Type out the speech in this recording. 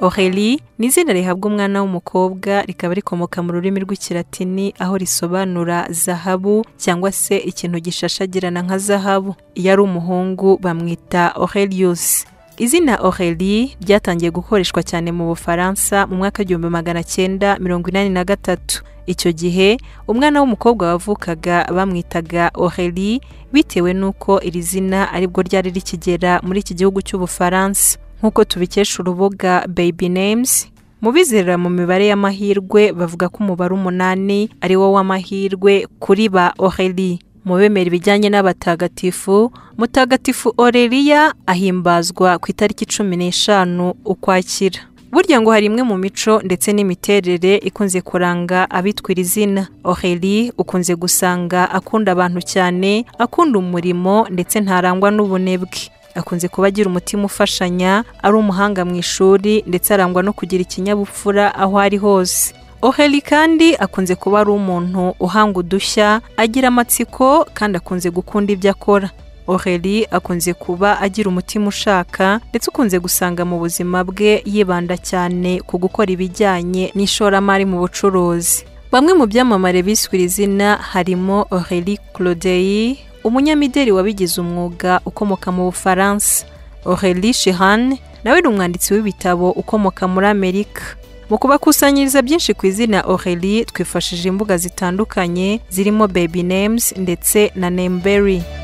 Aurelie ni izina rihabwa umwana w'umukobwa rikaba rikomoka mu rurimi rw'ikilatini aho risobanura zahabu cyangwa se ikintu gishashagirana nka zahabu. Iyo ari umuhungu bamwita Aurelius. Izina Aurelie ryatangiye gukoreshwa cyane mu Bufaransa mu mwaka w'igihumbi magana cyenda mirongo inani na gatatu. Icyo gihe umwana w'umukobwa wavukaga bamwitaga Aurelie bitewe n'uko iri zina aribwo ryari rikigera muri iki gihugu cy'Ubufaransa. Nk'uko tubikesha urubuga Baby Names, mu bizerera mu mibare y'amahirwe bavuga ko umubare umunani ari wo w'amahirwe kuri ba Aurelie. Mu bemera ibijyanye n'abatagatifu, Mutagatifu Aureliya ahimbazwa ku itariki cumi n'eshanu Ukwakira. Burya ngo hari imwe mu mico ndetse n'imiterere ikunze kuranga abitwa iri zina. Aurelie ukunze gusanga akunda abantu cyane, akunda umurimo ndetse ntarangwa n'ubunebwe. Akunze kuba agira umutima ufashanya, ari umuhanga mu ishuri ndetse arangwa no kugira ikinyabupfura aho ari hose. Aurelie kandi akunze kuba ari umuntu uhanga udushya, agira amatsiko kandi akunze gukunda ibyo akora. Aurelie akunze kuba agira umutima ushaka ndetse ukunze gusanga mu buzima bwe yibanda cyane ku gukora ibijyanye n'ishoramari mu bucuruzi. Bamwe mu byamamare biswe iri zina harimo Aurelie Clodeille, umunyamideli wabigize umwuga ukomoka mu Bufaransa, Aurelie Shehan nawe ni umwanditsi w'ibitabo ukomoka muri Amerika. Mu kubakusanyiriza byinshi ku izina Aurelie twifashishije imbuga zitandukanye zirimo Baby Names ndetse na Nameberry.